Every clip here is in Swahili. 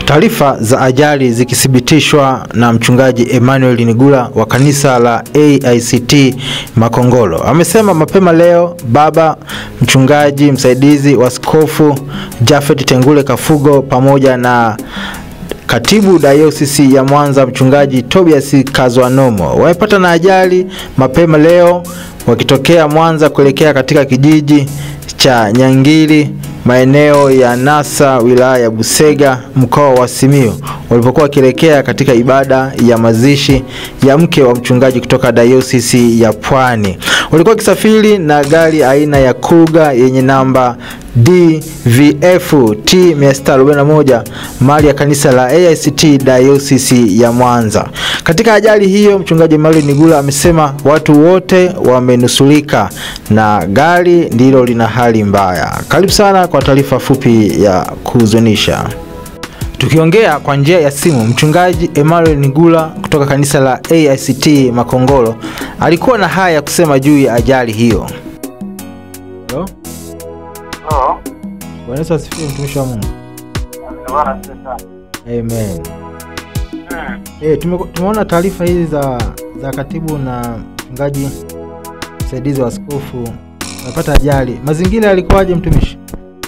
Taarifa za ajali zikithibitishwa na mchungaji Emmanuel Nigula wa kanisa la AICT Makongolo. Amesema mapema leo baba mchungaji msaidizi wa askofu Japhet Tengule Kafugo pamoja na Katibu Dayosisi ya Mwanza mchungaji Tobias Kazwanomo wamepata na ajali mapema leo wakitokea Mwanza kuelekea katika kijiji cha Nyangili maeneo ya Nasa wilaya ya Busega mkoa wa Simiyu walipokuwa wakielekea katika ibada ya mazishi ya mke wa mchungaji kutoka Dayosisi ya Pwani. Walikuwa wakisafiri na gari aina ya Kuga yenye namba DVF T 641 mali ya kanisa la AICT Dayosisi ya Mwanza. Katika ajali hiyo, mchungaji Emmanuel Nigula amesema watu wote wamenusulika na gari ndilo lina hali mbaya. Karibu sana kwa taarifa fupi ya kuhuzunisha. Tukiongea kwa njia ya simu, mchungaji Emmanuel Nigula kutoka kanisa la AICT Makongolo alikuwa na haya ya kusema juu ya ajali hiyo. Hello? Halo. Bwana Yesu asifiwe, mtumishi wa Mungu. Bwana asifiwe sana. Amen. Mm. Eh, tume, tumeona taarifa hizi za za katibu na mchungaji msaidizi wa askofu wamepata ajali. Mazingira yalikuwaje mtumishi?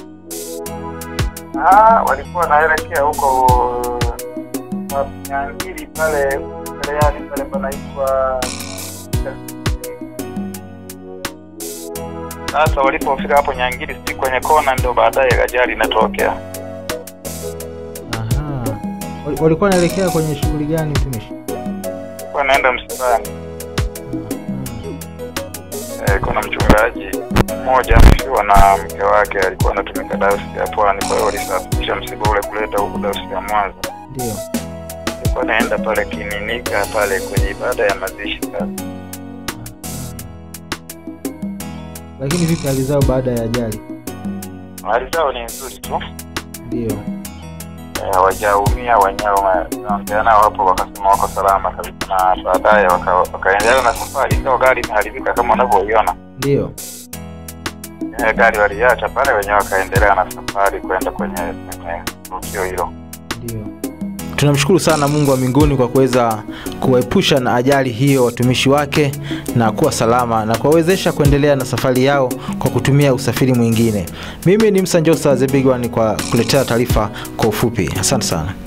Ah, walikuwa wanaelekea huko uh, Nyangili pale Kaleani pale panaitwa sasa walipofika hapo Nyangili si kwenye kona ndio baadaye ajali inatokea. Aha. Wal- Walikuwa wanaelekea kwenye shughuli gani mtumishi? Wanaenda msibani. Mhm. Eh, kuna mchungaji mmoja amefiwa na mke wake alikuwa anatumika dayosisi ya Pwani, kwa hiyo walisafirisha msiba ule kuleta huku dayosisi ya Mwanza. Ndio. Alikuwa anaenda pale Kininika pale kwenye ibada ya mazishi sasa. Lakini vipi hali zao baada ya ajali? Hali zao ni nzuri tu, Ndio. Eh, hawajaumia wenyewe. Naongea nao hapo, wakasema wako salama kabisa, na baadaye waka- wakaendelea na safari, ingawa gari imeharibika kama unavyoiona. Ndio. Eh, Gari waliacha pale, wenyewe wakaendelea na safari kwenda kwenye kwenye tukio hilo. Ndio. Tunamshukuru sana Mungu wa mbinguni kwa kuweza kuwaepusha na ajali hiyo watumishi wake na kuwa salama na kuwawezesha kuendelea na safari yao kwa kutumia usafiri mwingine. Mimi ni Msanjosa The Big One kwa kuletea taarifa kwa ufupi. Asante sana.